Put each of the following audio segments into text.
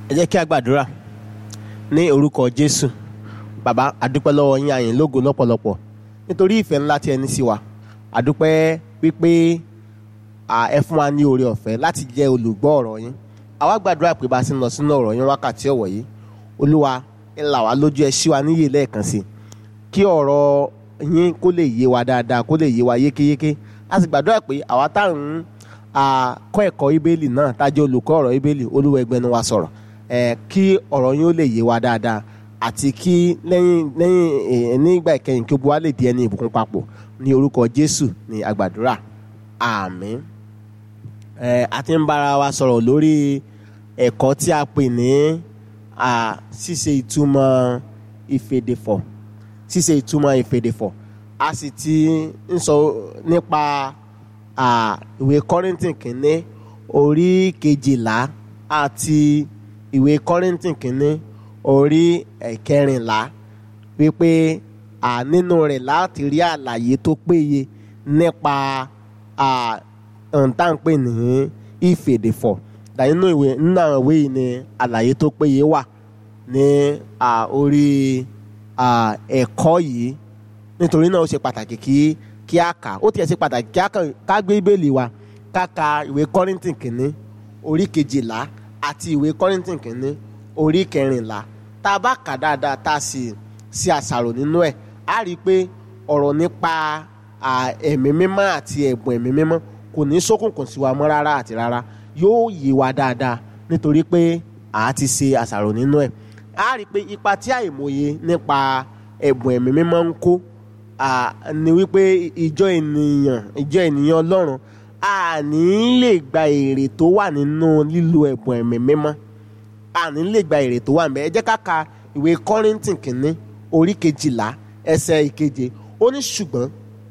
ẹ jẹ́ kí a gbàdúrà ní orúkọ jésù bàbá àdúpẹ́ lọ́wọ́ yín àyìn lógo lọ́pọ̀lọpọ̀ nítorí ìfẹ́ ńlá tí ẹ ní sí wa àdúpẹ́ wípé à, ẹ fún wa ní oore ọ̀fẹ́ láti jẹ́ olùgbọ́ ọ̀rọ̀ yín àwa gbàdúrà pé bá a ti ń lọ sínú ọ̀rọ̀ yín wákàtí ọ̀wọ̀ yìí olúwa ẹ là wá lójú ẹ ṣí wa níyè lẹ́ẹ̀kan sí i kí ọ̀rọ̀ yín kó lè yé wa dáadáa kó lè yé wa yékéyéké a sì gbàdúrà pé àwa táwọn ń kọ́ ẹ̀kọ́ ibélì náà tájọ́ olùkọ́ ọ̀rọ̀ ibélì olúwa ẹgbẹ́nu wa sọ̀rọ̀ ẹ̀ kí ọ̀rọ̀ yín ó lè yé wa dáadáa àti kí lẹ́yìn lẹ́yìn ẹ̀ nígbà ìkẹyìn kí gbogbo wa lè di ẹni ìbùkún papọ̀ ní orúkọ jésù ní àgbàdúrà àmín ẹ̀ a ti ń bára wa sọ̀rọ̀ lórí ẹ̀kọ́ tí a pè ní à, ṣíṣe ìtumọ̀ ìfèdèfọ̀ ṣíṣe ìtumọ̀ ìfèdèfọ̀ a sì ti ń sọ nípa à, ìwé kọ́rìntì kìíní orí kejìlá àti ìwé kọ́rìntì kìíní orí ẹ̀kẹrìnlá wípé à, nínú rẹ̀ láti rí àlàyé tó péye nípa à, ohun tá à ń pè ní ìfèdèfọ̀ dà nínú ìwé nínú àwọn ìwé yìí ni àlàyé tó péye wà ní à, orí à, ẹ̀kọ́ yìí nítorí náà ó ṣe pàtàkì kí kí a kà ó tiẹ̀ ṣe pàtàkì kí a kàn ká gbé bíbélì wa ká ka ìwé kọ́rìntì kìíní orí kejìlá àti ìwé kọ́rìntì kìíní orí kẹrìnlá tá a bá kà dáadáa tá a sì ṣe àṣàrò nínú ẹ̀ á rí i pé ọ̀rọ̀ nípa à, ẹ̀mí mímọ́ àti ẹ̀bùn ẹ̀mí mímọ́ kò ní ṣókùnkùn sí wa mọ́ rárá àti rárá yóò yé wa dáadáa nítorí pé à á ti ṣe àṣàrò nínú ẹ̀ á rí i pé ipa tí àìmọye nípa ẹ̀bùn ẹ̀mí mímọ́ ń kó à, ni wípé ìjọ ènìyàn ìjọ ènìyàn ọlọ́run a ní lè gba èrè tó wà nínú lílo ẹ̀bùn ẹ̀mí mímọ́ a ní lè gba èrè tó wà níbẹ̀ ẹ jẹ́ ká ka ìwé kọ́rìntì kìíní orí kejìlá ẹsẹ̀ ìkeje ó ní ṣùgbọ́n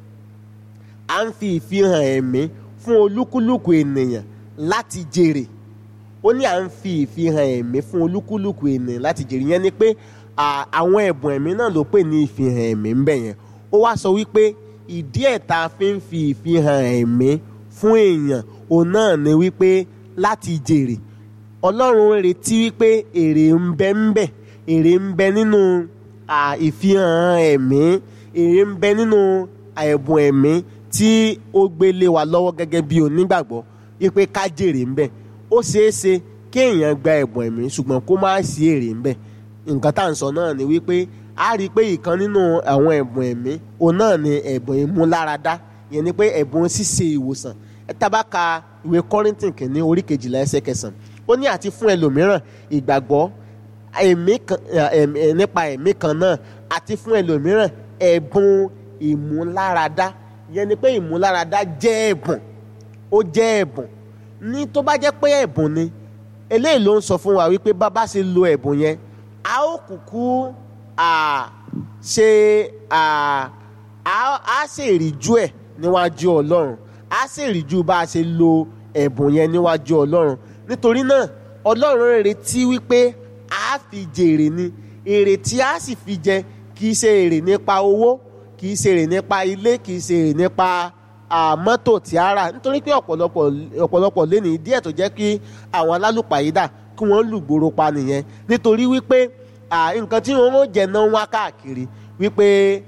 à ń fi ìfihàn ẹ̀mí fún olúkúlùkù ènìyàn láti jèrè ó ní à ń fi ìfihàn ẹ̀mí fún olúkúlùkù ènìyàn láti jèrè yẹn ni pé à, àwọn ẹ̀bùn ẹ̀mí náà ló pè ní ìfihàn ẹ̀mí ń bẹ̀ yẹn ó wá sọ wípé ìdí ẹ̀ tá a fi ń fi ìfihàn ẹ̀mí fún èèyàn òun náà ni wípé láti jèrè ọlọ́run retí wípé èrè ń bẹ ń bẹ èrè ń bẹ nínú à, ìfihàn ẹ̀mí èrè ń bẹ nínú ẹ̀bùn ẹ̀mí tí ó gbé lé wa lọ́wọ́ gẹ́gẹ́ bí onígbàgbọ́ wípé ká jèrè ń bẹ ó ṣeé ṣe kí èèyàn gba ẹ̀bùn ẹ̀mí ṣùgbọ́n kó má sí èrè ń bẹ nǹkan tá à ń sọ náà ni wípé a rí i pé ìkan nínú àwọn ẹ̀bùn ẹ̀mí òun náà ni ẹ̀bùn ìmúláradá ìyẹn ni pé ẹ̀bùn ṣíṣe ìwòsàn ẹ tá bá ka ìwé kọ́rìntì kìíní orí kejìlá ẹsẹ̀ kẹsàn-án ó ní àti fún ẹlòmíràn ìgbàgbọ́ ẹ̀mí kan ẹ̀mí nípa ẹ̀mí kan náà àti fún ẹlòmíràn ẹ̀bùn ìmúláradá ìyẹn ni pé ìmúláradá jẹ́ ẹ̀bùn ó jẹ́ ẹ̀bùn ní tó bá jẹ́ pé ẹ̀bùn ni eléyìí ló ń sọ fún wa wípé bá bá ṣe lo ẹ̀bùn yẹn a ó kúkú à ṣe à á ṣèríjú ẹ̀ níwájú ọlọ́run á ṣèríjú bá a ṣe lo ẹ̀bùn yẹn níwájú ọlọ́run nítorí náà ọlọ́run retí wípé a fi jèrè ni èrè tí a sì fi jẹ kì í ṣe èrè nípa owó kì í ṣe èrè nípa ilé kì í ṣe èrè nípa mọ́tò tí a rà nítorí pé ọ̀pọ̀lọpọ̀ ọ̀pọ̀lọpọ̀ lé ní díẹ̀ tó jẹ́ kí àwọn alálùpàyídà kí wọ́n lùgbòrò pa nìyẹn nítorí wípé nǹkan tí wọ́n ń jẹ náà ń wá káàkiri wípé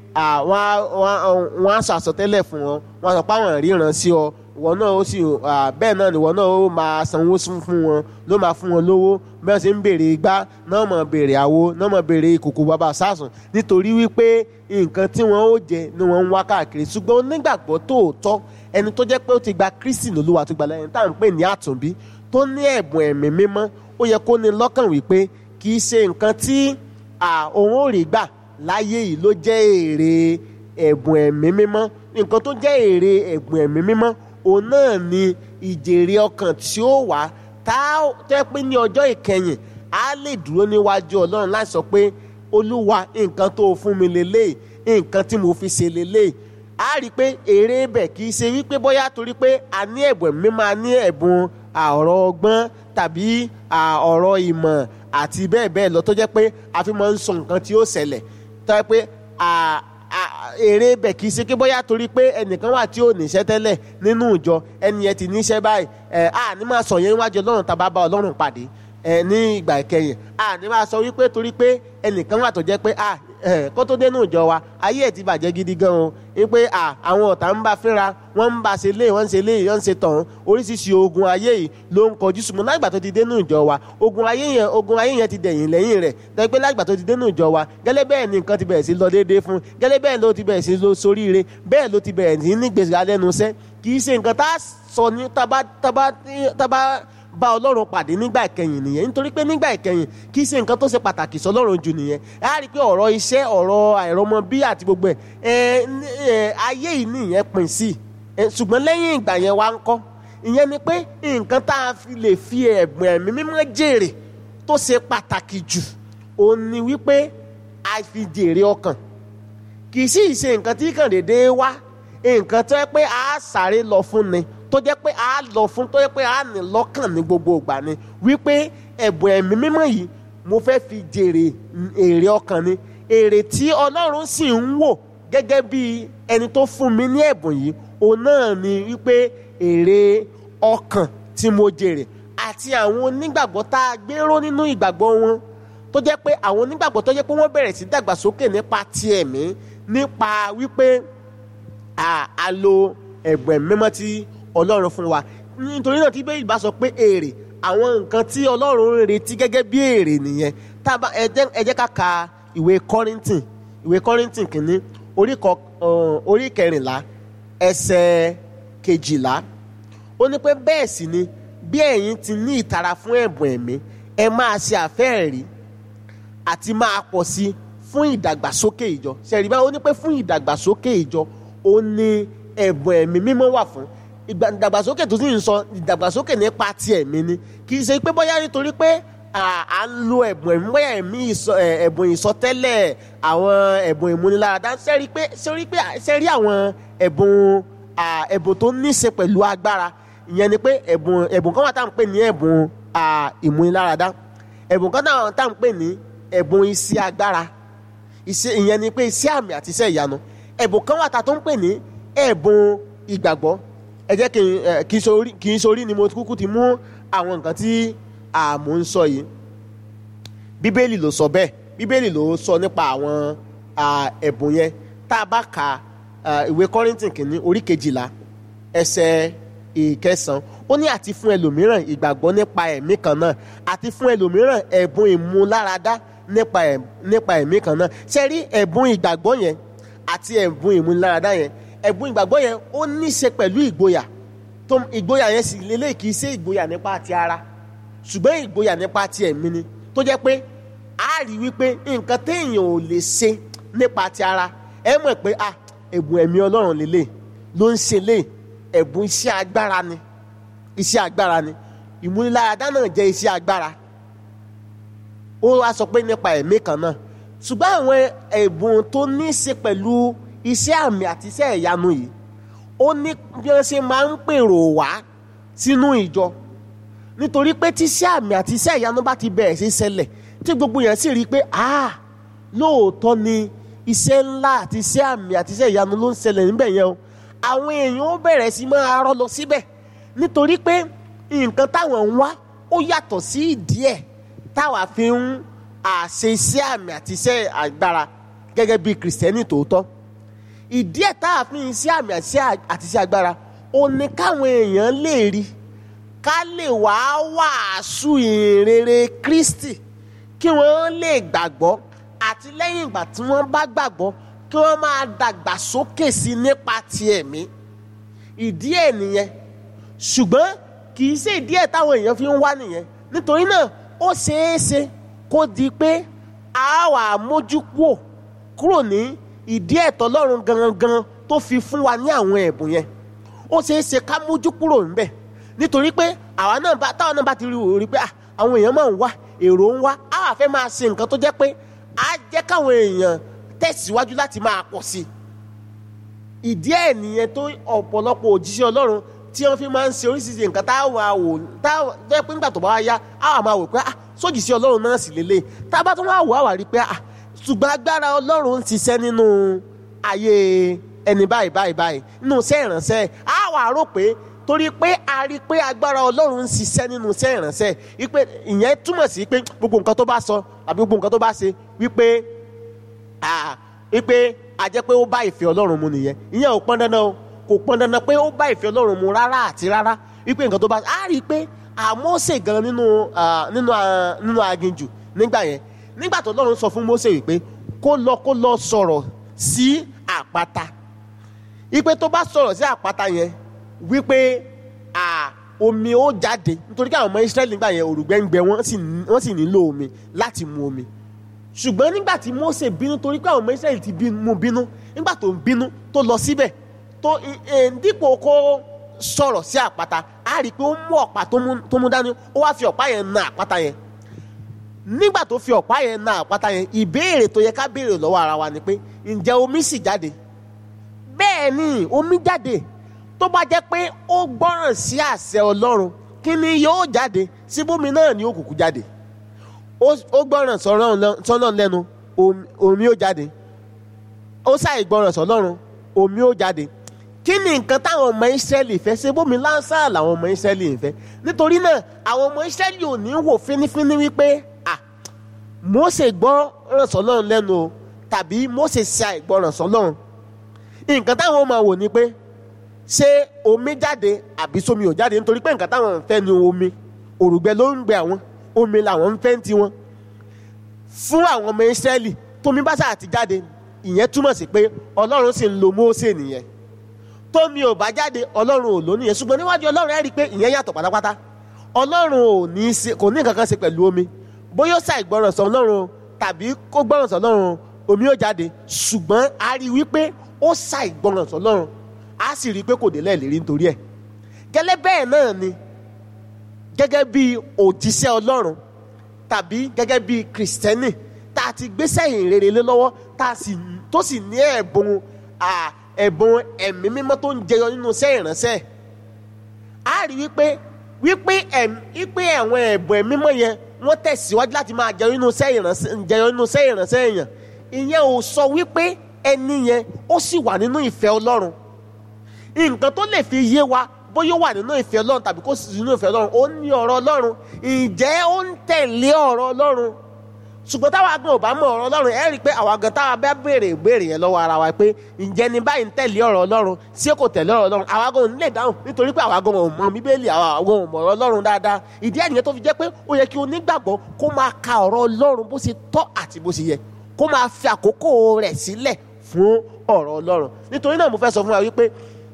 wọ́n á sàsọtẹ́lẹ̀ fún wọn wọ́n á sọ pé àwọn ríran sí ọ ìwọ náà ó sì bẹ́ẹ̀ náà ni ìwọ náà ó máa sanwó fún wọn ló máa fún wọn lówó bẹ́ẹ̀ sì ń béèrè igbá náà mọ̀ béèrè àwo náà mọ̀ béèrè ìkòkò bàbá sásùn nítorí wípé nǹkan tí wọ́n ó jẹ ni wọ́n ń wá káàkiri ṣùgbọ́n onígbàgbọ́ tòótọ́ ẹni tó jẹ́ pé ó ti gba Kristi lólúwa tó gba lẹ́yìn tá à ń pè ní àtúnbí tó ní ẹ̀bùn ẹ̀mí mímọ́ ó yẹ kó ní lọ́kàn wípé kì í ṣe nǹkan tí òun ò rí gbà láyé yìí ló jẹ́ èrè ẹ̀bùn ẹ̀mí mímọ́ nǹkan tó jẹ́ èrè ẹ̀bùn ẹ̀mí mímọ́ òun náà ni ìjèrè ọkàn tí ó wà tá a tẹ́ pé ní ọjọ́ ìkẹyìn á lè dúró níwájú ọlọ́run láti sọ pé olúwa nǹkan tó fún mi lélẹ́yìí nǹkan tí mo fi ṣe lélẹ́yìí á rí i pé èrè bẹ̀ kì í ṣe wípé bóyá torí pé a ní ẹ̀bùn ẹ̀mí mímọ́ a ní ẹ̀bùn ọ̀rọ̀ ọgbọ́n tàbí ọ̀rọ̀ ìmọ̀ àti bẹ́ẹ̀ bẹ́ẹ̀ lọ tó jẹ́ pé a fi máa ń sọ nǹkan tí ó ṣẹlẹ̀ tó jẹ́ pé èrè bẹ̀ kì í ṣe pé bóyá torí pé ẹnìkan wà tí ò níṣẹ́ tẹ́lẹ̀ nínú ìjọ ẹni yẹn ti níṣẹ́ báyìí ẹ̀ á ní máa sọ yẹn níwájú ọlọ́run tá a bá bá ọlọ́run pàdé ẹ ní ìgbà ìkẹyìn a ní máa sọ wípé torí pé ẹnìkan wà tó jẹ́ pé a ẹ kó tó dénú ìjọ wa ayé ẹ̀ ti bàjẹ́ gidi gan o wípé a àwọn ọ̀tá ń bá fínra wọ́n ń bá ṣe lé wọ́n ń ṣe lé wọ́n ń ṣe tọ̀hún oríṣiríṣi ogun ayé yìí ló ń kọjú ṣùgbọ́n lágbà tó ti dénú ìjọ wa ogun ayé yẹn ogun ayé yẹn ti dẹ̀yìn lẹ́yìn rẹ̀ tẹ́ pé lágbà tó ti dénú ìjọ wa gẹ́lẹ́ bẹ́ẹ̀ ni nǹkan ti bẹ̀rẹ̀ sí lọ déédéé fún gẹ́lẹ́ bẹ́ẹ̀ ló ti bẹ̀rẹ̀ sí lọ soríire bẹ́ẹ̀ ló ti bẹ̀rẹ̀ sí ní gbèsè alẹ́nuṣẹ́ kì í ṣe nǹkan tá a sọ ní tábà tábà tábà bá ọlọ́run pàdé nígbà ìkẹyìn nìyẹn nítorí pé nígbà ìkẹyìn kì í ṣe nǹkan tó ṣe pàtàkì sọlọ́run jù nìyẹn a rí i pé ọ̀rọ̀ iṣẹ́ ọ̀rọ̀ àìrọ́mọ bí àti gbogbo ẹ̀ ẹ̀ ayé yìí nìyẹn pín sí ṣùgbọ́n lẹ́yìn ìgbà yẹn wá ń kọ́ ìyẹn ni pé nǹkan tá a fi lè fi ẹ̀bùn ẹ̀mí mímọ́ jèrè tó ṣe pàtàkì jù òun ni wípé a fi jèrè ọkàn kì í sì ṣe nǹkan tí kàn déédéé wá nǹkan tó yẹ pé a sáré lọ fún ni tó jẹ́ pé a lọ fún tó jẹ́ pé a ní lọ́kàn ní gbogbo ìgbà ni wípé ẹ̀bùn ẹ̀mí mímọ́ yìí mo fẹ́ fi jèrè èrè ọkàn ni èrè tí ọlọ́run sì ń wò gẹ́gẹ́ bí ẹni tó fún mi ní ẹ̀bùn yìí òun náà ni wípé èrè ọkàn tí mo jèrè àti àwọn onígbàgbọ́ tá a gbéró nínú ìgbàgbọ́ wọn tó jẹ́ pé àwọn onígbàgbọ́ tó jẹ́ pé wọ́n bẹ̀rẹ̀ sí dàgbàsókè nípa ti ẹ̀mí nípa wípé a lo ẹ̀bùn ẹ̀mí mímọ́ tí ọlọ́run fún wa nítorí náà tí bẹ́ẹ̀ bá sọ pé èrè àwọn nǹkan tí ọlọ́run ń retí gẹ́gẹ́ bí èrè nìyẹn tábà ẹ jẹ́ ká ka ìwé kọ́rìntìn ìwé kọ́rìntìn kìíní orí kẹrìnlá ẹsẹ̀ kejìlá ó ní pé bẹ́ẹ̀ sì ni bí ẹ̀yin ti ní ìtara fún ẹ̀bùn ẹ̀mí ẹ máa ṣe àfẹ́ẹ̀rí àti máa pọ̀ sí fún ìdàgbàsókè ìjọ ṣẹ̀rí báwo ní pé fún ìdàgbàsókè ìjọ ó ní ẹ̀bùn ẹ̀mí mímọ́ wà fún ìdàgbàsókè tó sì ń sọ ìdàgbàsókè nípa ti ẹ̀mí ni kì í ṣe pé bóyá nítorí pé à ń lo ẹ̀bùn ẹ̀mí bóyá ẹ̀mí ẹ̀bùn ìsọtẹ́lẹ̀ àwọn ẹ̀bùn ìmúniláradá sẹ́rí pé sẹ́rí pé sẹ́rí àwọn ẹ̀bùn ẹ̀bùn tó ní í ṣe pẹ̀lú agbára ìyẹn ni pé ẹ̀bùn ẹ̀bùn kan wà tá à ń pè ní ẹ̀bùn ìmúniláradá ẹ̀bùn kan náà tá à ń pè ní ẹ̀bùn iṣẹ́ agbára ìyẹn ni pé iṣẹ́ àmì àti iṣẹ́ ìyanu ẹ̀bùn kan wà tá a tó ń pè ní ẹ̀bùn ìgbàgbọ́ ẹ jẹ́ kí n sori ni mo kúkú ti mú àwọn nǹkan tí àmú ń sọ yìí bíbélì ló sọ bẹ́ẹ̀ bíbélì ló sọ nípa àwọn ẹ̀bùn yẹn tá a bá ka ìwé kọ́rìntìn kìíní orí kejìlá ẹsẹ̀ ìkẹsàn ó ní àti fún ẹlòmíràn ìgbàgbọ́ nípa ẹ̀mí kan náà àti fún ẹlòmíràn ẹ̀bùn ìmúláradá nípa ẹ̀mí kan náà ṣe rí ẹ̀bùn ìgbàgbọ́ yẹn àti ẹ̀bùn ìmúláradá yẹn ẹ̀bùn ìgbàgbọ́ yẹn ó ní í ṣe pẹ̀lú ìgboyà tó ìgboyà yẹn sì lélẹ̀ kì í ṣe ìgboyà nípa ti ara ṣùgbọ́n ìgboyà nípa ti ẹ̀mí ni tó jẹ́ pé a rí wípé nǹkan téèyàn ò lè ṣe nípa ti ara ẹ mọ̀ pé a ẹ̀bùn ẹ̀mí ọlọ́run lélẹ̀ ló ń ṣe lé ẹ̀bùn iṣẹ́ agbára ni iṣẹ́ agbára ni ìmúniláradá náà jẹ́ iṣẹ́ agbára ó wá sọ pé nípa ẹ̀mí kan náà ṣùgbọ́n àwọn ẹ̀bùn tó ní í ṣe pẹ̀lú iṣẹ́ àmì àti iṣẹ́ ìyanu yìí ó ní bí wọ́n ṣe máa ń pèrò wá sínú ìjọ nítorí pé tí iṣẹ́ àmì àti iṣẹ́ ìyanu bá ti bẹ̀rẹ̀ sí ṣẹlẹ̀ tí gbogbo yẹn sì rí i pé ah lóòótọ́ ni iṣẹ́ ńlá àti iṣẹ́ àmì àti iṣẹ́ ìyanu ló ń ṣẹlẹ̀ níbẹ̀ yẹn o àwọn èèyàn ó bẹ̀rẹ̀ sí máa rọ́ lọ síbẹ̀ nítorí pé nǹkan táwọn ń wá ó yàtọ̀ sí ìdí ẹ̀ táwa fi ń àṣe iṣẹ́ àmì àti iṣẹ́ agbára gẹ́gẹ́ bí kìrìsìtẹ́nì tòótọ́ ìdí ẹ̀ tá a fi ń ṣe àmì àti iṣẹ́ agbára ó ní káwọn èèyàn lè rí ká lè wá wàásù ìrere Kristi kí wọ́n lè gbàgbọ́ àti lẹ́yìn ìgbà tí wọ́n bá gbàgbọ́ kí wọ́n máa dàgbà sókè sí nípa ti ẹ̀mí ìdí ẹ̀ nìyẹn ṣùgbọ́n kì í ṣe ìdí ẹ̀ táwọn èèyàn fi ń wá nìyẹn nítorí náà ó ṣeé ṣe kó di pé a wà mójú kúò kúrò ní ìdí ẹ̀tọ́ Ọlọ́run gangan tó fi fún wa ní àwọn ẹ̀bùn yẹn ó ṣeé ṣe ká mójú kúrò ńbẹ̀ nítorí pé àwa náà bá táwọn náà bá ti rí òrí pé àwọn èèyàn máa ń wá èrò ń wá á wà fẹ́ máa ṣe nǹkan tó jẹ́ pé á jẹ́ káwọn èèyàn tẹ̀síwájú láti máa pọ̀ sí i ìdí ẹ̀ nìyẹn tó ọ̀pọ̀lọpọ̀ òjíṣẹ́ Ọlọ́run tí wọ́n fi máa ń ṣe oríṣiríṣi nǹkan táwọn àwò táwọn jẹ́ pé nígbà tó bá yá á wà máa wò pé ah sójìṣẹ́ Ọlọ́run náà sì lélẹ̀ tá a bá tún wá wò á wà rí pé ah ṣùgbọ́n agbára ọlọ́run ń ṣiṣẹ́ nínú ayé ẹni báyìí báyìí báyìí nínú iṣẹ́ ìránṣẹ́ á wà rò pé torí pé a rí i pé agbára ọlọ́run ń ṣiṣẹ́ nínú iṣẹ́ ìránṣẹ́ wípé ìyẹn túmọ̀ sí pé gbogbo nǹkan tó bá sọ àbí gbogbo nǹkan tó bá ṣe wípé ah, wípé a jẹ́ pé ó bá ìfẹ́ ọlọ́run mu nìyẹn ìyẹn ò pọn dandan o kò pọn dandan pé ó bá ìfẹ́ ọlọ́run mu rárá àti rárá wípé nǹkan tó bá a rí i pé àmọ́sẹ̀ gan nínú ah, nínú ah, nínú aginjù nígbà yẹn nígbà tó ọlọ́run sọ fún Mósè wípé kó lọ kó lọ sọ̀rọ̀ sí àpáta wípé tó bá sọ̀rọ̀ sí àpáta yẹn wípé à omi ó jáde nítorí kí àwọn ọmọ Ísírẹ́lì nígbà yẹn òrùngbẹ́ ń gbẹ wọ́n sì wọ́n sì nílò omi láti mu omi ṣùgbọ́n nígbà tí Mósè bínú torí pé àwọn ọmọ Ísírẹ́lì ti bínú mú bínú nígbà tó ń bínú tó lọ síbẹ̀ tó ẹ, dípò kó sọ̀rọ̀ sí àpáta á rí i pé ó mú ọ̀pá tó mú- tó mú dání ó wá fi ọ̀pá yẹn na àpáta yẹn nígbà tó fi ọ̀pá yẹn na àpáta yẹn ìbéèrè tó yẹ ká béèrè lọ́wọ́ ara wa ni pé ǹjẹ́ omi sì jáde bẹ́ẹ̀ ni omi jáde tó bá jẹ́ pé ó gbọ́ràn sí àṣẹ ọlọ́run kí ni yóò jáde síbómi náà ni ó kúkú jáde ó ó gbọ́ràn sọ́nà sọ́nà lẹ́nu omi- omi ó jáde ó ṣàì gbọ́ràn sọ́lọ́run omi ó jáde kí ni nǹkan táwọn ọmọ ìsírẹ́lì fẹ́ ṣe bómi láǹṣà làwọn ọmọ ìsírẹ́lì ń fẹ́ nítorí náà àwọn ọmọ ìsírẹ́lì ò ní wò fínífíní wípé à Mósè gbọ́ràn sọ́lọ́run lẹ́nu o tàbí Mósè ṣe àìgbọ́ràn sọ́lọ́run nǹkan táwọn máa wò ni pé ṣé omi jáde àbí sómi ò jáde nítorí pé nǹkan táwọn ń fẹ́ ni omi òrùgbẹ ló ń gbẹ àwọn omi làwọn ń fẹ́ ń tiwọn fún àwọn ọmọ Ísírẹ́lì tómi bá sáà ti jáde ìyẹn túmọ̀ sí pé Ọlọ́run sì ń lo Mósè nìyẹn tómi ò bá jáde Ọlọ́run ò lò nìyẹn ṣùgbọ́n níwájú Ọlọ́run ẹ̀ rí i pé ìyẹn yàtọ̀ pátápátá Ọlọ́run ò ní í ṣe kò ní nǹkan kan ṣe pẹ̀lú omi bóyá ó ṣàìgbọràn sọ Ọlọ́run o, tàbí kó gbọràn sọ Ọlọ́run o, omi ó jáde ṣùgbọ́n a rí i wípé ó ṣàìgbọràn sọ Ọlọ́run a sì rí i pé kò délẹ̀ lérí nítorí ẹ̀ gẹ́lẹ́ bẹ́ẹ̀ náà ni gẹ́gẹ́ bí òjíṣẹ́ Ọlọ́run tàbí gẹ́gẹ́ bí kìrìsìtẹ́nì tá a ti gbéṣẹ́ ìyìn rere lé lọ́wọ́ tá a sì tó sì ní ẹ̀bùn à, ẹ̀bùn ẹ̀mí mímọ́ tó ń jẹyọ nínú iṣẹ́ ìránṣẹ́ a rí wípé wípé ẹ̀m wípé àwọn ẹ̀bùn ẹ̀mí mímọ́ yẹn wọ́n tẹ̀síwájú láti máa jẹyọ nínú iṣẹ́ ìránṣẹ́ jẹyọ nínú iṣẹ́ ìránṣẹ́ èèyàn ìyẹn ò sọ wípé ẹni yẹn ó sì wà nínú ìfẹ́ Ọlọ́run nǹkan tó lè fi yé wa bóyá ó wà nínú ìfẹ́ ọlọ́run tàbí kò sí nínú ìfẹ́ ọlọ́run ó ní ọ̀rọ̀ ọlọ́run ǹjẹ́ ó ń tẹ̀lé ọ̀rọ̀ ọlọ́run ṣùgbọ́n táwa gan ò bá mọ ọ̀rọ̀ ọlọ́run ẹ rí i pé àwa gan táwa bá béèrè ìbéèrè yẹn lọ́wọ́ ara wa pé ǹjẹ́ ni báyìí ń tẹ̀lé ọ̀rọ̀ ọlọ́run ṣé kò tẹ̀lé ọ̀rọ̀ ọlọ́run àwa gan ò ní lè dáhùn nítorí pé àwa gan ò mọ bíbélì àwa gan ò mọ ọ̀rọ̀ ọlọ́run dáadáa ìdí ẹ̀ nìyẹn tó fi jẹ́ pé ó yẹ kí onígbàgbọ́ kó máa ka ọ̀rọ̀ ọlọ́run bó ṣe tọ́ àti bó ṣe yẹ kó máa fi àkókò rẹ̀ sílẹ̀ fún ọ̀rọ̀ ọlọ́run nítorí náà mo fẹ́ sọ fún wa wípé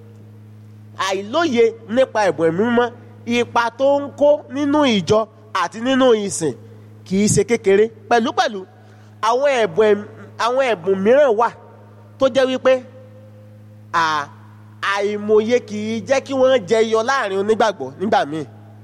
àìlóye nípa ẹ̀bùn ẹ̀mí mímọ́ ipa tó ń kó nínú ìjọ àti nínú ìsìn kì í ṣe kékeré pẹ̀lúpẹ̀lú àwọn ẹ̀bùn ẹ̀m- àwọn ẹ̀bùn mìíràn wà tó jẹ́ wípé à- àìmọye kì í jẹ́ kí wọ́n jẹyọ láàrin onígbàgbọ́ nígbà míì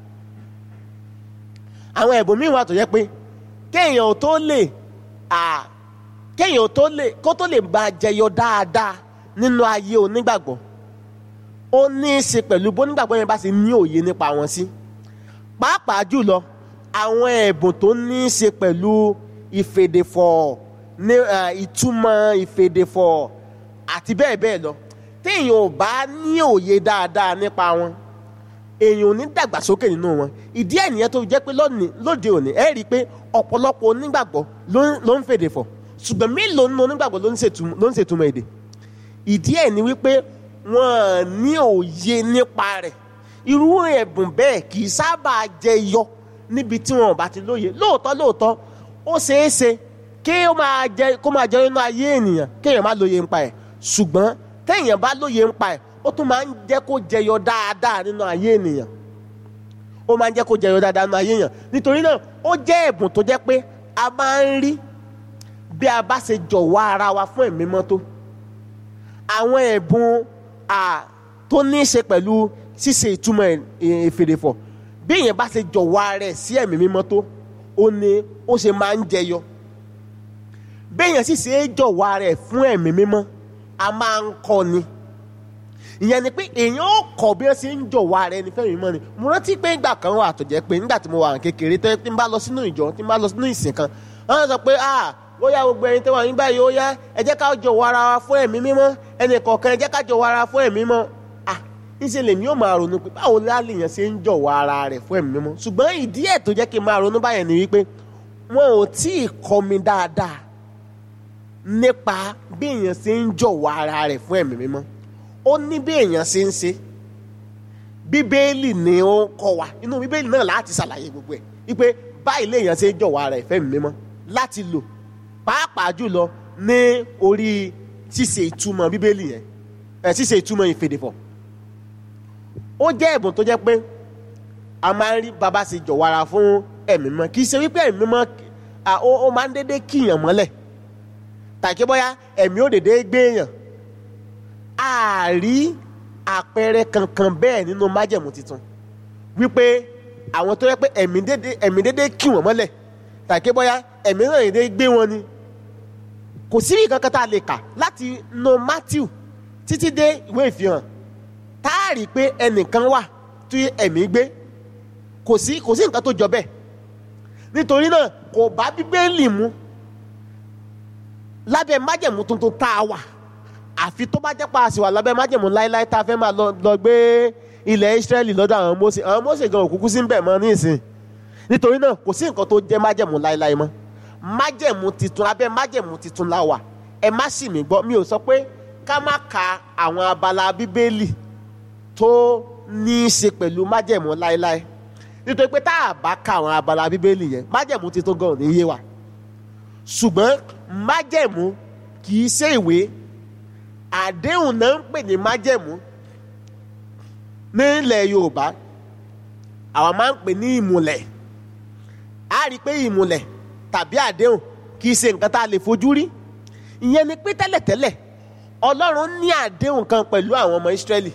àwọn ẹ̀bùn míì wà tó jẹ́ pé kéèyàn ò tó lè à kéèyàn ò tó lè kó tó lè bá jẹyọ dáadáa nínú ayé onígbàgbọ́ ó ní í ṣe pẹ̀lú bó nígbàgbọ́ yẹn bá ṣe ní òye nípa wọn sí pàápàá jùlọ àwọn ẹ̀bùn tó ní í ṣe pẹ̀lú ìfèdèfọ̀ ní eh, ìtumọ̀ ìfèdèfọ̀ àti bẹ́ẹ̀ bẹ́ẹ̀ lọ téèyàn ò bá ní òye dáadáa nípa wọn èèyàn ò ní dàgbàsókè nínú wọn ìdí ẹ̀ nìyẹn tó fi jẹ́ pé lónìí lóde òní ẹ rí i pé ọ̀pọ̀lọpọ̀ onígbàgbọ́ ló ń- ló ń fèdèfọ̀ ṣùgbọ́n mélòó nínú onígbàgbọ́ ló ń ṣètum- ló ń ṣètumọ̀ èdè ìdí ẹ̀ ni wípé wọ́n ní òye nípa rẹ̀ irú ẹ̀bùn bẹ́ẹ̀ kì í sábà jẹyọ níbi tí wọn ò bá ti lóye lóòótọ́ lóòótọ́ ó ṣeé ṣe kí ó máa jẹ kó máa jẹ nínú ayé ènìyàn kéèyàn má lóye nípa ẹ̀ ṣùgbọ́n téèyàn bá lóye nípa ẹ̀ ó tún máa ń jẹ́ kó jẹyọ dáadáa nínú ayé ènìyàn ó máa ń jẹ́ kó jẹyọ dáadáa nínú ayé ènìyàn nítorí náà ó jẹ́ ẹ̀bùn tó jẹ́ pé a máa ń rí bí a bá ṣe jọ̀wọ́ ara wa fún ẹ̀mí mọ́ tó àwọn ẹ̀bùn à tó ní í ṣe pẹ̀lú ṣíṣe ìtumọ̀ ẹ̀- ìfèdèfọ̀ bí èèyàn bá ṣe jọ̀wọ́ ara ẹ̀ sí ẹ̀mí mímọ́ tó ó ní ó ṣe máa ń jẹyọ bí èèyàn sì ṣe é jọ̀wọ́ ara ẹ̀ fún ẹ̀mí mímọ́ a máa ń kọ́ ni ìyẹn ni pé èèyàn ó kọ́ bí wọ́n ṣe ń jọ̀wọ́ ara ẹni fẹ́mi mímọ́ ni mo rántí pé ìgbà kan wà tó jẹ́ pé nígbà tí mo wà ní kékeré tó yẹ tí n bá lọ sínú ìjọ tí n bá lọ sínú ìsìn kan wọ́n sọ pé ah ó yá gbogbo ẹni tó wà nígbà yìí ó yá ẹ jẹ́ ká jọ̀wọ́ ara wa fún ẹ̀mí mímọ́ ẹnì kọ̀ọ̀kan ẹ jẹ́ ká jọ̀wọ́ ara wa fún ẹ̀mí mímọ́ ah ńṣe lèmi ó máa ronú pé báwo lálẹ́yìn ṣe ń jọ̀wọ́ ara rẹ̀ fún ẹ̀mí mímọ́ ṣùgbọ́n ìdí ẹ̀ tó jẹ́ kí n máa ronú báyẹn ni wípé wọn ò tí ì kọ́ mi dáadáa nípa bí èèyàn ṣe ń jọ̀wọ́ ara rẹ̀ fún ẹ̀mí mímọ́ ó ní bí èèyàn ṣe ń ṣe bíbélì ni ó ń kọ́ wa inú bíbélì náà láti ṣàlàyé gbogbo ẹ̀ wípé báyìí lèèyàn ṣe ń jọ̀wọ́ ara rẹ̀ fún ẹ̀mí mímọ́ láti lò pàápàá jùlọ ní orí ṣíṣe ìtumọ̀ bíbélì yẹn ẹ̀ ṣíṣe ìtumọ̀ ìfèdèfọ̀ ó jẹ́ ẹ̀bùn tó jẹ́ pé a máa ń rí bàbá ṣe jọ̀wọ́ ara fún ẹ̀mí mímọ́ kì í ṣe wípé ẹ̀mí mímọ́ ó máa ń dédé kíyàn mọ́lẹ̀ tàbí bóyá ẹ̀mí ò dédé gbé èèyàn a rí àpẹẹrẹ kankan bẹ́ẹ̀ nínú májẹ̀mú tuntun wípé àwọn tó yẹ pé ẹ̀mí dédé ẹ̀mí dédé kí wọ́n mọ́lẹ̀ tàbí bóyá ẹ̀mí náà dédé gbé wọn ni kò sí nǹkan tá a lè kà láti no Matthew títí dé ìwé ìfihàn tá a rí i pé ẹnìkan wà tí ẹ̀mí gbé kò sí kò sí nǹkan tó jọ bẹ́ẹ̀ nítorí náà kò bá bíbélì mu lábẹ́ májẹ̀mú tuntun tá a wà àfi tó bá jẹ́ pa àṣì wà lábẹ́ májẹ̀mú láéláé tá a fẹ́ máa lọ gbé ilẹ̀ Ísírẹ́lì lọ́dọ̀ àwọn Mósè àwọn Mósè gan òkúkú sí ń bẹ̀ mọ́ ní ìsìn nítorí náà kò sí nǹkan tó jẹ́ májẹ̀mú láéláé mọ́ májẹ̀mú titun abẹ́ májẹ̀mú titun la wà ẹ má sì mí gbọ́ mi ò sọ pé ká má ka àwọn abala bíbélì tó ní í ṣe pẹ̀lú májẹ̀mú láéláé nítorí pé tá a bá ka àwọn abala bíbélì yẹn májẹ̀mú titun gan ò ní yé wa ṣùgbọ́n májẹ̀mú kì í ṣe ìwé àdéhùn náà ń pè ní májẹ̀mú nílẹ̀ Yorùbá àwọn máa ń pè ní ìmùlẹ̀ a rí i pé ìmùlẹ̀ tàbí àdéhùn kì í ṣe nǹkan tá a lè fojú rí ìyẹn ni pé tẹ́lẹ̀tẹ́lẹ̀ Ọlọ́run ní àdéhùn kan pẹ̀lú àwọn ọmọ Ísírẹ́lì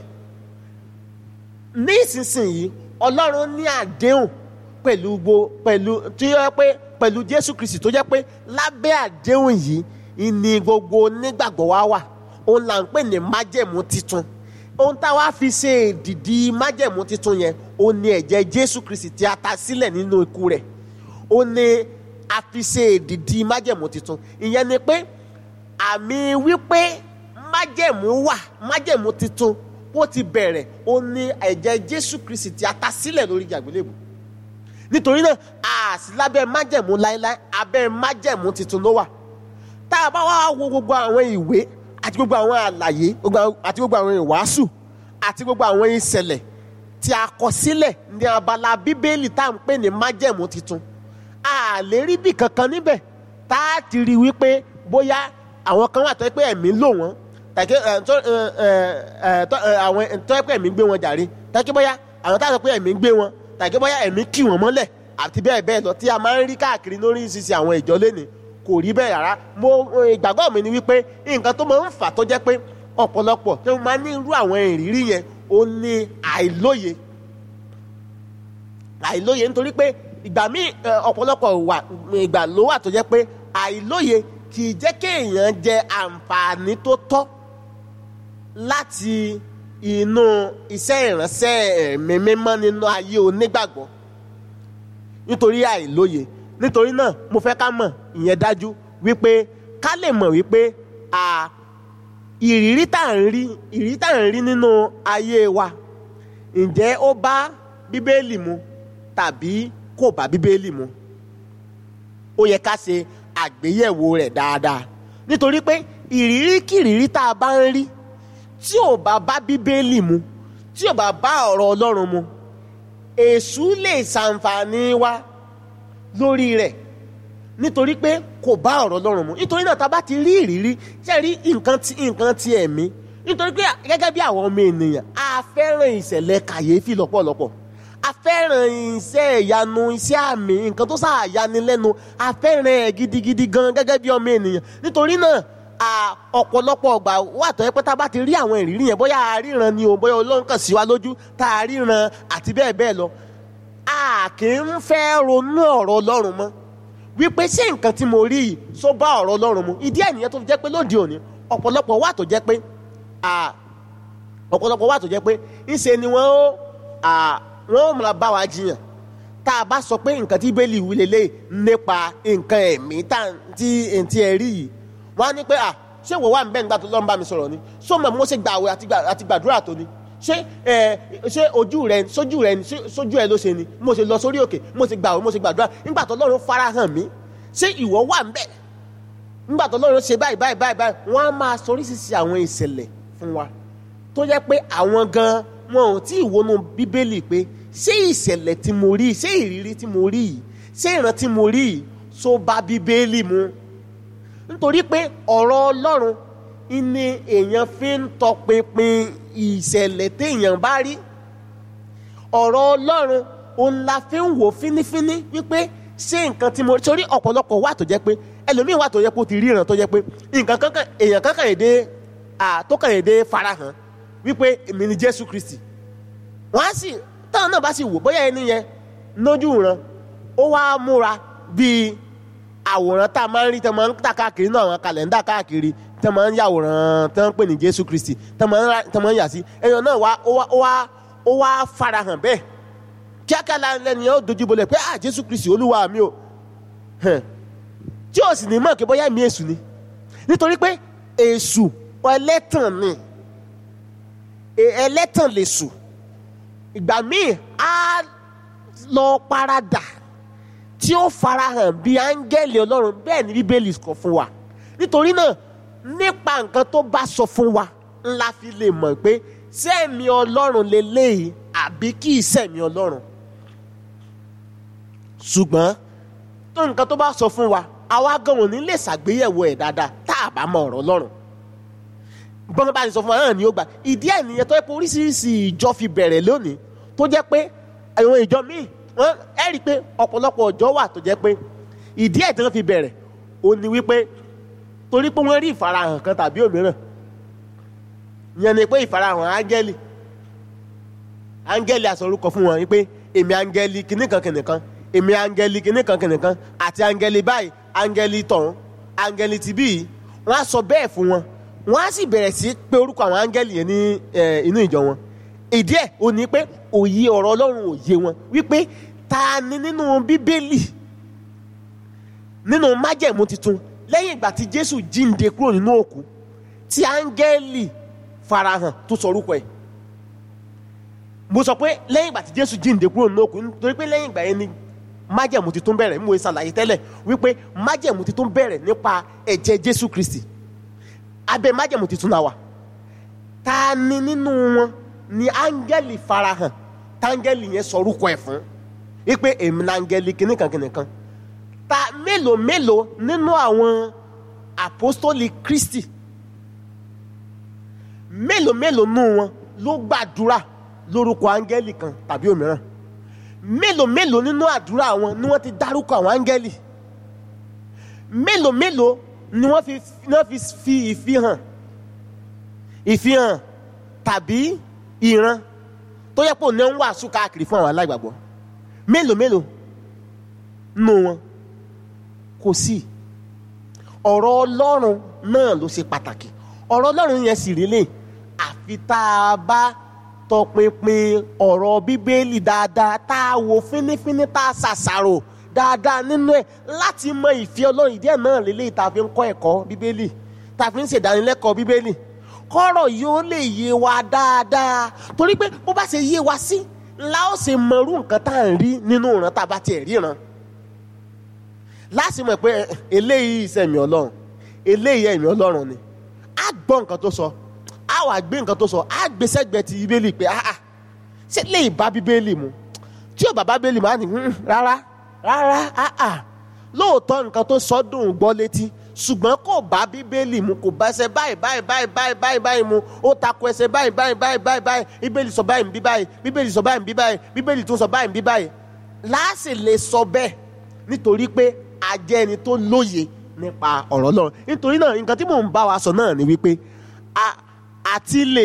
ní ìsinsìnyí Ọlọ́run ní àdéhùn pẹ̀lú gbo pẹ̀lú tí ó yẹ pé pẹ̀lú Jésù Kristi tó jẹ́ pé lábẹ́ àdéhùn yìí ni gbogbo onígbàgbọ́ wa wà òun là ń pè ní májẹ̀mú titun ohun tá a wá fi ṣe èdìdì májẹ̀mú titun yẹn òun ni ẹ̀jẹ̀ Jésù Kristi tí a ta sílẹ̀ nínú ikú rẹ̀ òun ni a fi ṣe èdìdì májẹ̀mú titun ìyẹn ni pé àmì wípé májẹ̀mú wà májẹ̀mú titun ó ti bẹ̀rẹ̀ òun ni ẹ̀jẹ̀ Jésù Kristi tí a ta sílẹ̀ lórí àgbélébùú nítorí náà a sì lábẹ́ májẹ̀mú láéláé abẹ́ májẹ̀mú titun ló wà tá a bá wá wo gbogbo àwọn ìwé àti gbogbo àwọn àlàyé àti gbogbo àwọn ìwàásù àti gbogbo àwọn ìṣẹ̀lẹ̀ tí a kọ sílẹ̀ ní abala bíbélì tá à ń pè ní májẹ̀mú titun a lè rí bí kankan níbẹ̀ tá a ti rí wípé bóyá àwọn kan wà tó yẹ pé ẹ̀mí lò wọ́n tàbí àwọn tó yẹ pé ẹ̀mí gbé wọn jàre tàbí bóyá àwọn tá a sọ pé ẹ̀mí gbé wọn tàbí bóyá ẹ̀mí kì wọ́n mọ́lẹ̀ àti bẹ́ẹ̀ bẹ́ẹ̀ lọ tí a máa ń rí káàkiri lórí ìṣiṣẹ́ àwọn ìjọ lẹ́nìí kò rí bẹ́ẹ̀ rárá mo ìgbàgbọ́ mi ni wípé nǹkan tó máa ń fà tó jẹ́ pé ọ̀pọ̀lọpọ̀ tó máa ní irú àwọn ìrírí yẹn ó ní àìlóye àìlóye nítorí pé ìgbà míì ọ̀pọ̀lọpọ̀ wà ìgbà ló wà tó jẹ́ pé àìlóye kì í jẹ́ kéèyàn jẹ àǹfààní tó tọ́ láti inú iṣẹ́ ìránṣẹ́ ẹ̀mí mímọ́ nínú ayé onígbàgbọ́ nítorí àìlóye nítorí náà mo fẹ́ ká mọ̀ ìyẹn dájú wípé ká lè mọ̀ wípé ìrírí tá à ń rí ìrírí tá à ń rí nínú ayé wa ǹjẹ́ ó bá bíbélì mu tàbí kò bá bíbélì mu ó yẹ ká ṣe àgbéyẹ̀wò rẹ̀ dáadáa nítorí pé ìrírí kìrírí tá a bá ń rí tí ò bá bá bíbélì mu tí ò bá bá ọ̀rọ̀ Ọlọ́run mu èṣù lè ṣàǹfààní wa lórí rẹ̀ nítorí pé kò bá ọ̀rọ̀ Ọlọ́run mu nítorí náà tá a bá ti rí ìrírí ṣe rí nǹkan ti nǹkan ti ẹ̀mí nítorí pé gẹ́gẹ́ bí àwọn ọmọ ènìyàn a fẹ́ràn ìṣẹ̀lẹ̀ kàyéfì lọ́pọ̀lọpọ̀ a fẹ́ràn iṣẹ́ ìyanu iṣẹ́ àmì nǹkan tó sáà yani lẹ́nu a fẹ́ràn ẹ̀ gidigidi gan gẹ́gẹ́ bí ọmọ ènìyàn nítorí náà ọ̀pọ̀lọpọ̀ ọgbà wà tó yẹ pé tá a bá ti rí àwọn ìrírí yẹn bóyá a ríran ni o bóyá Ọlọ́run kàn sí wa lójú tá a ríran àti bẹ́ẹ̀ bẹ́ẹ̀ lọ a kì í fẹ́ ronú ọ̀rọ̀ Ọlọ́run mọ́ wípé ṣé nǹkan tí mo rí yìí só bá ọ̀rọ̀ Ọlọ́run mu ìdí ẹ̀ nìyẹn tó fi jẹ́ pé lóde òní ọ̀pọ̀lọpọ̀ wà tó jẹ́ pé ọ̀pọ̀lọpọ̀ wà tó jẹ́ pé ńṣe ni wọ́n ó wọ́n ó máa bá wa jiyàn tá a bá sọ pé nǹkan tí bẹ́ẹ̀lì wí lélẹ̀ nípa nǹkan ẹ̀mí tí ntí ẹ rí yìí wọ́n á ní pé ṣé ìwọ wà ń bẹ́ẹ̀ nígbà tó lọ́n bá mi sọ̀rọ̀ ni sọ ma mo ṣe gbààwẹ̀ àti gbàdúrà tó ni ṣé ẹ ṣé ojú rẹ sójú rẹ ṣé sójú ẹ ló ṣe ni mo ṣe lọ sórí òkè mo ṣe gbàwé mo ṣe gbàdúrà nígbà tó Ọlọ́run farahàn mí ṣé ìwọ wà ń bẹ̀ nígbà tó Ọlọ́run ṣe báyìí báyìí báyìí báyìí wọ́n á máa sọ oríṣiríṣi àwọn ìṣẹ̀lẹ̀ fún wa tó jẹ́ pé àwọn gan wọn ò tí ì wọnú bíbélì pé ṣé ìṣẹ̀lẹ̀ tí mo rí ṣé ìrírí tí mo rí yìí ṣé ìran tí mo rí yìí tó bá bíbélì mu nítorí pé ọ̀rọ̀ Ọlọ́run ni èèyàn fi ń tọpinpin ìṣẹ̀lẹ̀ téèyàn bá rí ọ̀rọ̀ Ọlọ́run òun la fi ń wò fínífíní wípé ṣé nǹkan tí mo rí torí ọ̀pọ̀lọpọ̀ wà tó jẹ́ pé ẹlòmíín wà tó yẹ kó ti ríran tó jẹ́ pé nǹkan kankan èèyàn kankan èdè tó kàn èdè farahàn wípé èmi ni Jésù Kristi wọ́n á sì táwọn náà bá sì wò bóyá ẹni yẹn lójú ran ó wá múra bíi àwòrán tá a máa ń rí tẹ́ máa ń tà káàkiri náà àwọn kàlẹ́ndà káàkiri tẹ́ máa ń yàwòrán tẹ́ ń pè ní Jésù Kristi tẹ́ máa ń yà sí ẹ̀yàn náà wá ó wá ó wá ó wá farahàn bẹ́ẹ̀ kíákíá lẹ́nu yẹn ó dojú bolẹ̀ pé ah Jésù Kristi olúwa mi o tí o sì ní mọ̀ kí bóyá mi èṣù ni nítorí pé èṣù ẹlẹ́tàn ni ẹlẹ́tàn lè sù ìgbà míì á lọ paradà tí ó farahàn bí áńgẹ́lì ọlọ́run bẹ́ẹ̀ ni bíbélì kọ fún wa nítorí náà nípa nǹkan tó bá sọ fún wa ńlá fi lè mọ̀ pé sẹ́ẹ̀mí ọlọ́run lélẹ́yìí àbí kì í sẹ́ẹ̀mí ọlọ́run ṣùgbọ́n tó nǹkan tó bá sọ fún wa àwa gan ò ní lè ṣàgbéyẹ̀wò ẹ̀ dáadáa tá a bá mọ ọ̀rọ̀ ọlọ́run bọ́n bá ti sọ fún wa náà ni ó gbà ìdí ẹ̀ nìyẹn tó yẹ pé oríṣiríṣi ìjọ fi bẹ̀rẹ̀ lónìí tó jẹ́ pé àwọn ìjọ míì wọ́n ẹ̀ rí i pé ọ̀pọ̀lọpọ̀ ọjọ́ wà tó jẹ́ pé ìdí ẹ̀ tí wọ́n fi bẹ̀rẹ̀ ó ní wípé torí pé wọ́n rí ìfarahàn kan tàbí òmíràn ìyẹn ni pé ìfarahàn áńgẹ́lì áńgẹ́lì àsọrúkọ fún wọn wípé èmi áńgẹ́lì kìnnìkan kìnnìkan èmi áńgẹ́lì kìnnìkan kìnnìkan àti áńgẹ́lì báyìí áńgẹ́lì tọ̀hún áńgẹ́lì tìbí yìí wọ́n á sọ bẹ́ẹ̀ fún wọn wọ́n á sì bẹ̀rẹ̀ sí pé orúkọ àwọn áńgẹ́lì yẹn ní inú ìjọ wọn ìdí ẹ̀ ò ní pé òye ọ̀rọ̀ ọlọ́run òye wọn wípé ta ni nínú bíbélì nínú májẹ̀mú tuntun lẹ́yìn ìgbà tí jésù jíǹde kúrò nínú òkú tí áńgẹ́lì farahàn tó sọ orúkọ ẹ̀ mo sọ pé lẹ́yìn ìgbà tí jésù jíǹde kúrò nínú òkú nítorí pé lẹ́yìn ìgbà yẹn ni májẹ̀mú tuntun bẹ̀rẹ̀ mo ṣàlàyé tẹ́lẹ̀ wípé májẹ̀mú tuntun bẹ̀rẹ̀ nípa ẹ̀jẹ̀ jésù kristi abẹ́ májẹ̀mú tuntun náà wà ta ni nínú wọn ni áńgẹ́lì farahàn táńgẹ́lì yẹn sọ orúkọ ẹ̀ fún wípé èmi ni áńgẹ́lì kìnnìkan kìnnìkan ta mélòó mélòó nínú àwọn àpọ́stólì kristi mélòó mélòó nínú wọn ló gbàdúrà lórúkọ áńgẹ́lì kan tàbí òmíràn mélòó mélòó nínú àdúrà wọn ni wọ́n ti dárúkọ àwọn áńgẹ́lì mélòó mélòó ni wọ́n fi wọ́n fi fi ìfihàn ìfihàn tàbí ìran tó yẹ pé òun ń wàásù káàkiri fún àwọn aláìgbàgbọ́ mélòó mélòó nù wọn kò sí ọ̀rọ̀ ọlọ́run náà ló ṣe pàtàkì ọ̀rọ̀ ọlọ́run yẹn sì rí lè àfi tá a bá tọpinpin ọ̀rọ̀ bíbélì dáadáa tá a wò fínífíní tá a ṣàṣàrò dáadáa nínú ẹ̀ láti mọ ìfẹ́ ọlọ́run ìdí ẹ̀ náà lélẹ́yìí tá a fi ń kọ́ ẹ̀kọ́ bíbélì tá a fi ń ṣèdánilẹ́kọ̀ọ́ bíbélì kọ́rọ̀ yóò lè yé wa dáadáa torí pé bó bá ṣe yé wa sí la ó ṣe mọrú nǹkan tá à ń rí nínú ìran tá a bá tiẹ̀ ríran láti mọ̀ pé eléyìí ìṣẹ̀mí ọlọ́run eléyìí ẹ̀mí ọlọ́run ni á gbọ́ nǹkan tó sọ á wà gbé nǹkan tó sọ á gbé sẹ́gbẹ̀ẹ́ ti bíbélì pé áà ṣé lè bá bíbélì mu tí ò bá bá bíbélì mu á ní rárá rárá áà lóòótọ́ nǹkan tó sọ dùn gbọ́ létí ṣùgbọ́n kò bá bíbélì mu kò bá ẹsẹ̀ báyìí báyìí báyìí báyìí báyìí báyìí mu ó takò ẹsẹ̀ báyìí báyìí báyìí báyìí báyìí bíbélì sọ báyìí bí báyìí bíbélì sọ báyìí bí báyìí bíbélì tún sọ báyìí bí báyìí láàsì lè sọ bẹ́ẹ̀ nítorí pé a jẹ́ ẹni tó lóye nípa ọ̀rọ̀ Ọlọ́run nítorí náà nǹkan tí mò ń bá wa sọ náà ni wípé àti lè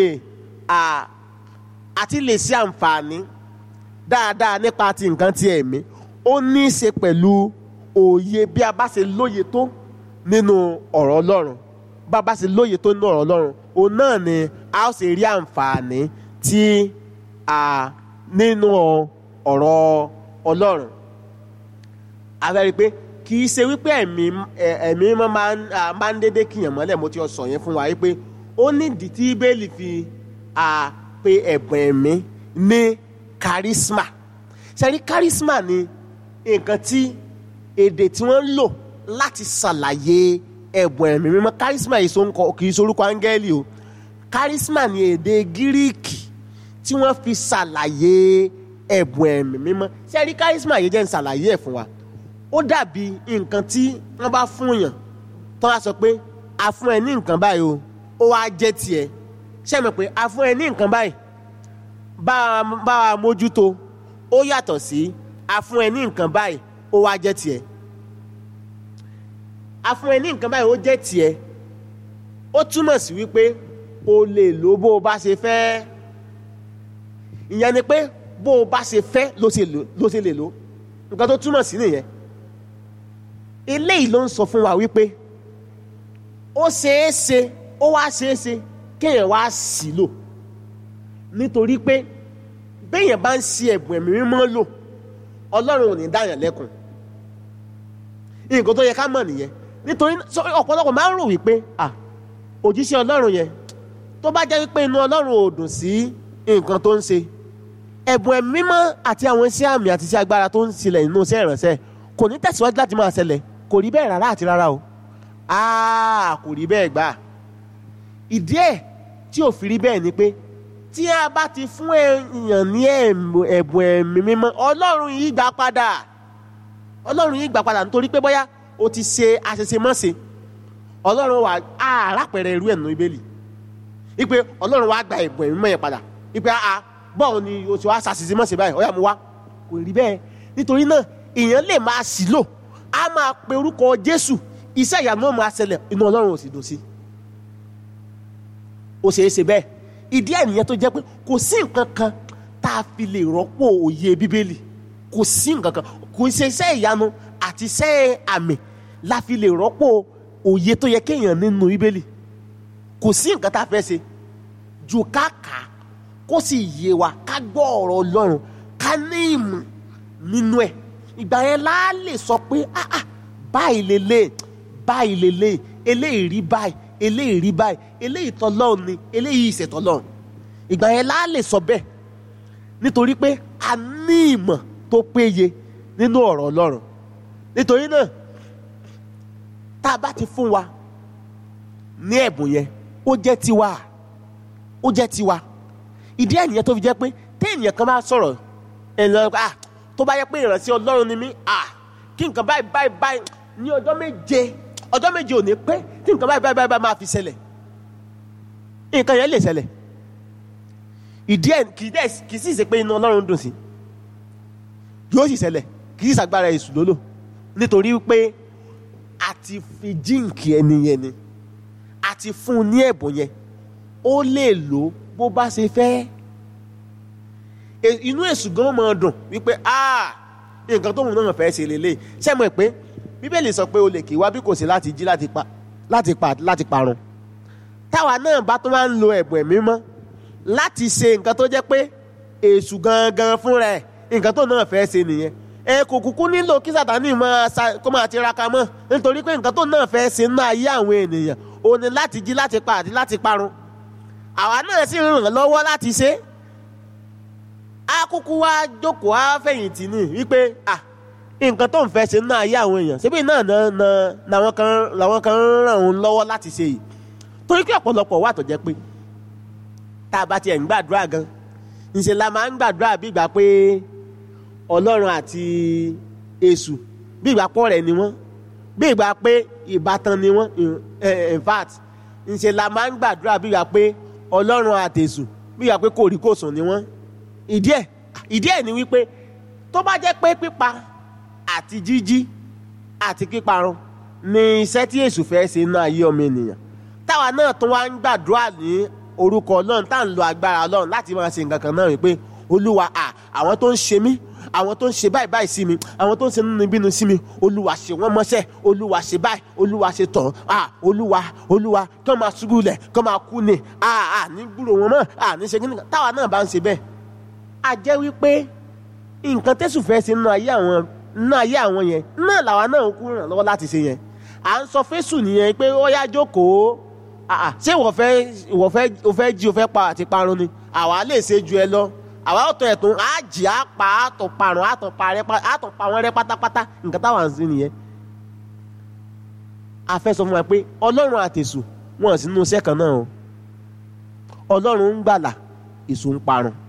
àti lè ṣe àǹfààní dáadáa nípa ti nǹkan ti ẹ̀mí ó ní í ṣe pẹ̀lú òye bí a bá ṣe lóye tó nínú ọ̀rọ̀ Ọlọ́run bá a bá ṣe lóye tó nínú ọ̀rọ̀ Ọlọ́run òun náà ni a ó ṣe rí àǹfààní tí a nínú ọ̀rọ̀ Ọlọ́run a fẹ́ rí i pé kì í ṣe wípé ẹ̀mí ẹ̀mí máa ń dédé kìyàn mọ́lẹ̀ mo ti sọ yẹn fún wa wípé ó nídìí tí bẹ́ẹ̀lì fi pe ẹ̀bùn ẹ̀mí ní charisma sẹ́rí charisma ni nǹkan tí èdè tí wọ́n ń lò láti ṣàlàyé ẹ̀bùn ẹ̀mí mímọ́ charisma yìí sọ́nkọ kì í sorúkọ áńgẹ́lì o charisma ni èdè gíríìkì tí wọ́n fi ṣàlàyé ẹ̀bùn ẹ̀mí mímọ́ sẹ́rí charisma yìí jẹ́ ń ṣàlàyé ẹ̀ fún wa ó dàbí nǹkan tí wọ́n bá fún yàn tó wá sọ pé a fún ẹ ní nǹkan báyìí o ó wá jẹ́ tiẹ̀ ṣé mọ̀ pé a fún ẹ ní nǹkan báyìí bá a bá a mójútó ó yàtọ̀ sí a fún ẹ ní nǹkan báyìí ó wá jẹ́ tiẹ̀ a fún ẹ ní nǹkan báyìí ó jẹ́ tiẹ̀ ó túmọ̀ sí wípé o lè lò bó o bá ṣe fẹ́ ìyẹn ni pé bó o bá ṣe fẹ́ ló ṣe lò ló ṣe lè lò nǹkan tó túmọ̀ sí nìyẹn eléyìí ló ń sọ fún wa wípé ó ṣeé ṣe ó wá ṣeé ṣe kéèyàn wá sí lò nítorí pé béèyàn bá ń ṣe ẹ̀bùn ẹ̀mí mímọ́ lò ọlọ́run ò ní dáyàn lẹ́kùn nǹkan tó yẹ ká mọ̀ nìyẹn nítorí ọ̀pọ̀lọpọ̀ máa ń rò wípé à òjíṣẹ́ ọlọ́run yẹn tó bá jẹ́ wípé inú ọlọ́run ò dùn sí nǹkan tó ń ṣe ẹ̀bùn ẹ̀mí mímọ́ àti àwọn iṣẹ́ àmì àti iṣẹ́ agbára tó ń ṣẹlẹ̀ nínú iṣẹ́ ìránṣẹ́ kò ní tẹ̀síwájú láti máa ṣẹlẹ̀ kò rí bẹ́ẹ̀ rárá àti rárá o áà kò rí bẹ́ẹ̀ gbà ìdí ẹ̀ tí ò fi rí bẹ́ẹ̀ ni pé tí a bá ti fún èèyàn ní ẹ̀bùn ẹ̀mí mímọ́ ọlọ́run yìí gbà padà ọlọ́run yìí gbà padà nítorí pé bóyá o ti ṣe àṣeṣe mọ́ṣe ọlọ́run wà á rápẹ̀rẹ̀ irú ẹ̀ nínú ibélì ipe ọlọ́run wà gba ẹ̀bùn ẹ̀mí mímọ́ yẹn padà ipe a bọ́ọ̀ ni o ti wá ṣàṣìṣe mọ́ṣe báyìí ọ̀yà mu wá kò rí bẹ́ẹ̀ nítorí náà èèyàn lè máa sì lò á máa pe orúkọ jésù iṣẹ́ ìyanu náà máa ṣẹlẹ̀ inú ọlọ́run ò sì dùn sí ó ṣeé ṣe bẹ́ẹ̀ ìdí ẹ̀ nìyẹn tó jẹ́ pé kò sí nǹkan kan tá a fi lè rọ́pò òye bíbélì kò sí nǹkan kan kò ṣe iṣẹ́ ìyanu àti iṣẹ́ àmì la fi lè rọ́pò òye tó yẹ kéèyàn nínú bíbélì kò sí nǹkan tá a fẹ́ ṣe ju ká kà á kó sì yé wa ká gbọ́ ọ̀rọ̀ ọlọ́run ká ní ìmọ̀ nínú ẹ̀ ìgbà yẹn la lè sọ pé ah ah báyìí lélẹ̀ báyìí lélẹ̀ eléyìí rí báyìí eléyìí rí báyìí eléyìí tọ́lọ́run ni eléyìí ìṣẹ̀tọ́lọ́run ìgbà yẹn la lè sọ bẹ́ẹ̀ nítorí pé a ní ìmọ̀ tó péye nínú ọ̀rọ̀ ọlọ́run nítorí náà tá a bá ti fún wa ní ẹ̀bùn yẹn ó jẹ́ tiwa ó jẹ́ tiwa ìdí ẹ̀ nìyẹn tó fi jẹ́ pé téèyàn kan bá sọ̀rọ̀ ẹ̀ lọ́ọ́ ah tó bá yẹ pé ìránṣẹ́ ọlọ́run ni mí ah kí nǹkan báyìí báyìí báyìí ní ọjọ́ méje ọjọ́ méje ò ní pé kí nǹkan báyìí báyìí báyìí máa fi ṣẹlẹ̀ nǹkan yẹn lè ṣẹlẹ̀ ìdí ẹ̀ kì í dẹ̀ kì í sì ṣe pé inú ọlọ́run dùn sí yóò sì ṣẹlẹ̀ kì í ṣàgbára èṣù lólò nítorí pé a ti fi jíǹkì ẹni yẹn ni a ti fún un ní ẹ̀bùn yẹn ó lè lò bó bá ṣe fẹ́ inú èṣù gan máa dùn wípé ah nǹkan tóun náà fẹ́ ṣe lélẹ̀ ṣé mọ̀ pé bíbélì sọ pé o lè kí wá bí kò sí láti jí láti pa láti pa láti parun táwa náà bá tó máa ń lo ẹ̀bùn ẹ̀mí mọ́ láti ṣe nǹkan tó jẹ́ pé èṣù gangan fúnra ẹ̀ nǹkan tó náà fẹ́ ṣe nìyẹn ẹ kò kúkú nílò kí sàtánì máa kó máa tiraka mọ́ nítorí pé nǹkan tó náà fẹ́ ṣe náà ayé àwọn ènìyàn ó ní láti jí láti pa àti láti parun àwa náà sì ràn lọ́wọ́ láti ṣe á kúkú wá jókòó á fẹ̀yìntì ní wípé ah nǹkan tó ń fẹ́ ṣe náà ayé àwọn èèyàn síbí náà làwọn kan làwọn kan ràn òun lọ́wọ́ láti ṣe yìí torí pé ọ̀pọ̀lọpọ̀ wà tó jẹ́ pé tá a bá tiẹ̀ ń gbàdúrà gan ńṣe la máa ń gbàdúrà bí ìgbà pé ọlọ́run àti èṣù bí ìgbà pọ̀ rẹ̀ ni wọ́n bí ìgbà pé ìbátan ni wọ́n in fact ńṣe la máa ń gbàdúrà bí ìgbà pé ọlọ́run àti èṣù bí ìgbà pé kòríkòsùn ni wọ́n ìdí ẹ̀ ìdí ẹ̀ ni wípé tó bá jẹ́ pé pípa àti jíjí àti píparun ni iṣẹ́ tí èṣù fẹ́ ṣe náà ayé ọmọ ènìyàn táwa náà tún wá ń gbàdúrà ní orúkọ ọlọ́run tá à ń lo agbára ọlọ́run láti máa ṣe nǹkan kan náà wípé olúwa à àwọn tó ń ṣe mí àwọn tó ń ṣe báyìí báyìí sí mi àwọn tó ń ṣe nínú ìbínú sí mi olúwa ṣe wọ́n mọ́ṣẹ́ olúwa ṣe báyìí olúwa ṣe tàn à olúwa olúwa kí wọ́n máa ṣubú lẹ̀ kí wọ́n máa kú ni à à ní gbúrò wọn mọ́ à ní ṣe kí nìkan táwa náà bá ń ṣe bẹ́ẹ̀ a jẹ́ wípé nǹkan tẹ́sù fẹ́ ṣe nínú ayé àwọn nínú ayé àwọn yẹn náà làwa náà ń kú ràn lọ́wọ́ láti ṣe yẹn à ń sọ fésù nìyẹn pé ó yá jókòó ṣé ìwọ fẹ́ ìwọ fẹ́ o fẹ́ jí o fẹ́ pa àti parun ni àwa lè ṣe ju ẹ lọ àwa ò tọ́ ẹ̀tún á jì á pa á tọ̀ parun á tọ̀ pa rẹ á tọ̀ pa wọn rẹ pátápátá nǹkan táwa ń sìn nìyẹn a fẹ́ sọ fún wa pé ọlọ́run àtẹ̀sù wọn ò sínú iṣẹ́ kan náà o ọlọ́run ń gbàlà èso ń parun